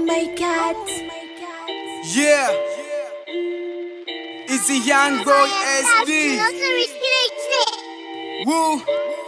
my god. Yeah. It's a young boy SD. Woo.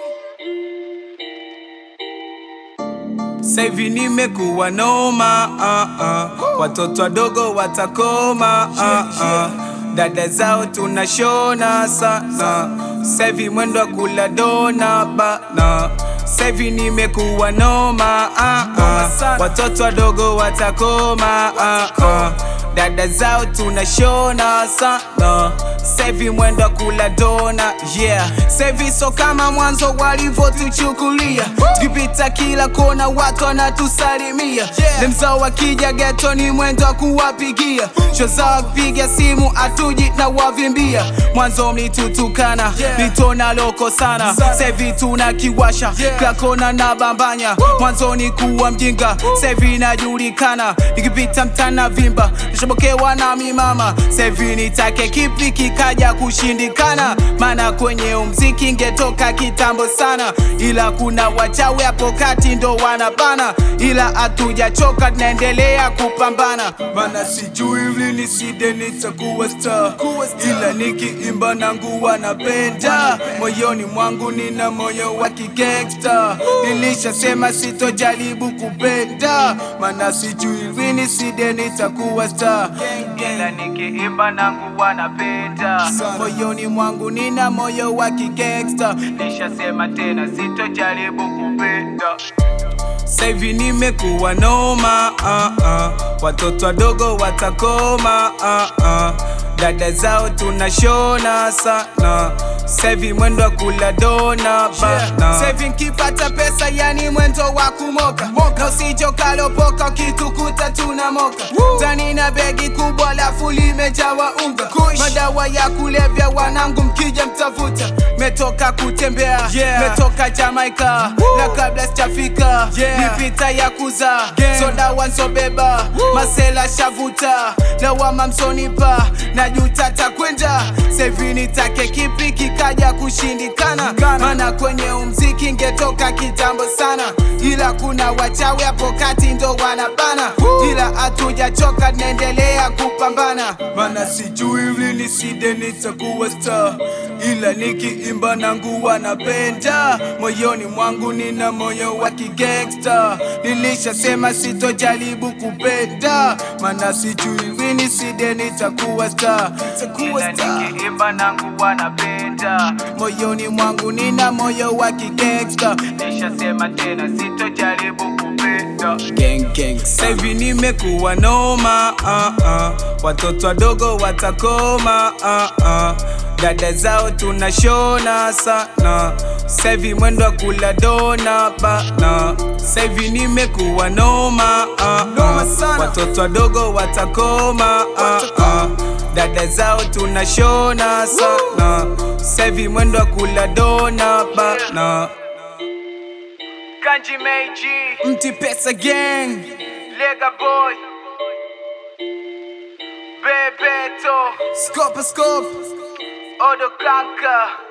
Sasa hivi nimekuwa noma uh, uh. Watoto wadogo watakoma uh, uh. Dada zao tunashona sana Sasa hivi mwendo wa kula dona bana Sasa hivi nimekuwa noma uh, uh. Watoto wadogo watakoma uh, uh. Dada zao tunashona sana Sasa hivi mwendo wa kula dona yeah. Sasa hivi so kama mwanzo walivyotuchukulia tukipita kila kona watu wanatusalimia lemzao wakija geto ni mwendo wa kuwapigia sho zao wakipiga simu atuji na wavimbia mwanzo mlitutukana litona loko sana Sasa hivi tunakiwasha kila kona na bambanya mwanzo ni kuwa mjinga Sasa hivi najulikana nikipita mtana vimba nishobokewa na mimama Sasa hivi nitake kipi kikaja kushindikana maana kwenye umziki ngetoka kitambo sana ila kuna wachawi hapo kati ndo wanabana ila hatujachoka tunaendelea kupambana mana sijui lini side nitakuwa star ila nikiimba nangu wanapenda moyoni mwangu nina moyo wa kigangsta nilishasema sitojaribu kupenda mana sijui lini side nitakuwa star ila nikiimba nangu wanapenda moyoni mwangu nina moyo wa kigangsta nishasema tena sitojaribu kupenda sasa hivi nimekuwa noma uh, uh. Watoto wadogo watakoma uh, uh. Dada zao tunashona sana Sasa hivi mwendo wa kula dona bana Sasa hivi nkipata pesa yani mwendo wa kumoka na usijokalopoka ukitukuta tunamoka tani na begi kubwa lafu limejawa unga madawa ya kulevya wanangu mkija mtafuta metoka kutembea metoka Jamaica na kabla sijafika nipita ya kuza soda wansobeba masela shavuta lawama msonipa na juta takwenda sevi nitake kipi kikaja kushindikana mana kwenye umziki ngetoka kitambo sana ila kuna wachawi hapo kati ndo wanabana ila hatujachoka naendelea kupambana mana sijui lini side nitakuwa star ila nikiimba nangu wanapenda moyoni mwangu nina moyo wa kigangsta nilishasema sitojaribu kupenda mana sijui lini side nitakuwa star ila nikiimba nangu wanapenda moyoni mwangu nina moyo wa kigangsta nishasema tena sitojaribu kupenda gang gang sasa hivi nimekuwa noma uh, uh. watoto wadogo watakoma uh, uh. Dada zao tunashona sana Sasa hivi mwendo wa kula dona bana Sasa hivi nimekuwa noma uh, uh. Watoto wadogo watakoma uh, uh. Dada zao tunashona sana Sasa hivi mwendo wa kula dona bana Kanji Meiji Mti Pesa Gang Lega Boy Bebeto Scope Scope Odo Kanka